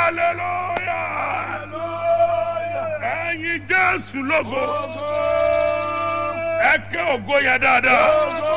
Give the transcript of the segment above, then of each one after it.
hallelujah ẹ̀yin jésù lógo ẹ ké ògo yẹn dáadáa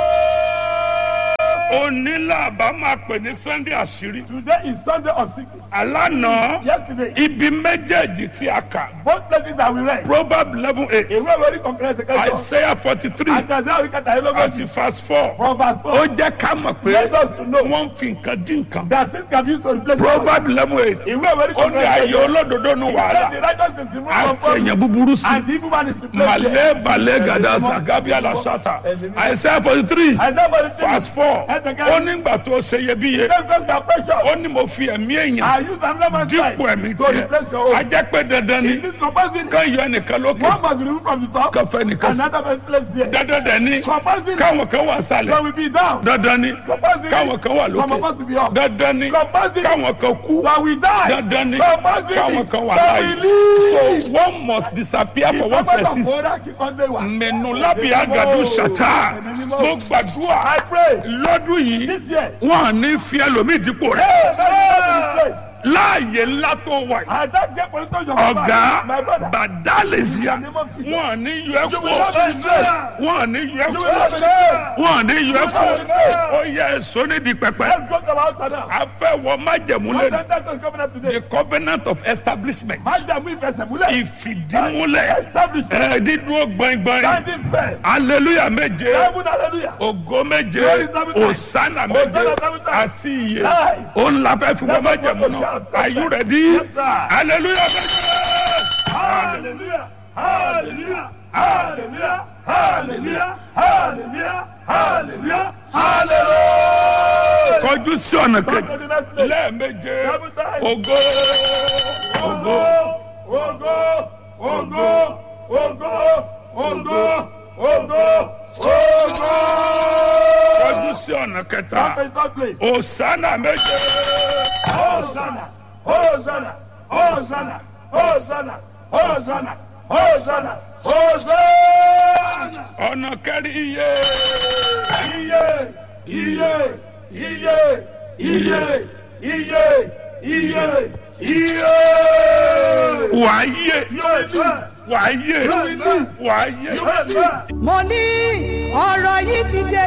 onílà bá máa pè ní sunday àṣírí Today is Sunday of secrets. alánà Yesterday, ibi méjèèjì tí a kà both places that we read, proverb eleven eight ìwé ìwé kọ̀ọ̀kan ẹsẹ̀ kẹjọ, isaiah forty three àti àti àwọn ìkàtà ìlógójì, àti verse four from verse ó four, jẹ́ ká mọ̀ pé let us to know wọ́n ń fi nǹkan dín nǹkan that things can be used to replace God. proverb eleven eight Ìwé ìwé ó ní kọ̀ọ̀kan ayé ẹsẹ̀ kẹjọ, olódodo nu let the wàhálà righteous is removed from àti problem, èèyàn búburú sí and the evil man is replaced malé there. balẹ̀ gàdá sàgábí alasata isaiah forty three Isaiah forty three, verse four ẹsẹ̀ kẹjọ, ó nígbà tó ṣe iyebíye let us be precious. ó ní mo fi ẹ̀mí èèyàn I use another man's life dípò ẹ̀mí to replace your tiẹ̀ own. a jẹ́ pé dandan ni In this comparison, ká yọ ẹnìkan lókè one must be removed from the top, ká fẹ́ nìkan sí another man's place there. dandan dẹ̀ ni Comparison, káwọn kan wà sálẹ̀ some will be down. dandan ni Comparison, káwọn kan wà some of lókè us will be up. dandan ni Comparison, káwọn kan kú some will die. dandan ni Comparison, káwọn kan wà some láàyè will live. so one must disappear for one Ìgbàgbọ́dọ̀ person fòórá kíkan dé wà. mẹnu lábì àgàdo ṣàtà mo gbàdúrà I pray lọ́dún yìí this year. wọn à ní fi ẹlòmíì dípò rẹ Hey, that is láàyè ńlá tó wà yìí And that get political job. ọ̀gá My brother. bàdálẹ̀síà wọn à ní yọ ẹ́ You will not be kó disgraced. wọn à ní yọ ẹ́ You will not be kó disgraced. wọn à ní yọ ẹ́ kó ó yẹ èso nídìí pẹpẹ Let's go to our altar now. a fẹ́ wọ májẹ̀mú What lẹ́nu the is coming up today? the covenant of establishment Májàmú ìfẹsẹ̀múlẹ̀. ìfìdímúlẹ̀ Establish. ẹ̀ dídúró gbọ̀ngbọ̀n Standing firm. hallelujah méje Heaven hallelujah. ògo méje Glory seven times. òsánà méje Hosanna seven times. àti iye Life. òun la fẹ́ fi wọ́n májẹ̀mú náà are you ready Yes, sir. hallelujah méje. Hallelujah. Hallelujah. Hallelujah. Hallelujah. Hallelujah. Hallelujah. Hallelujah. kọjú sí ọ̀nà Come to kejì the next place. lẹ́ẹ̀méje Seven times. ògo ògo Ogo, ogo, ogo, ogo, ogo, ogo, ogo. kọjú sí ọ̀nà kẹta Come to the third place. òsánà méje Hosanna, Hosanna, Hosanna, Hosanna, Hosanna, Hosanna, Hosanna. ọ̀nà kẹrin iye Iye, iye, iye, iye, iye, iye, iye. wàá yé Yóò fẹ́, wàá yé yóò fẹ́, wàá yé. yóò fẹ́. mo ní ọ̀rọ̀ yìí ti dé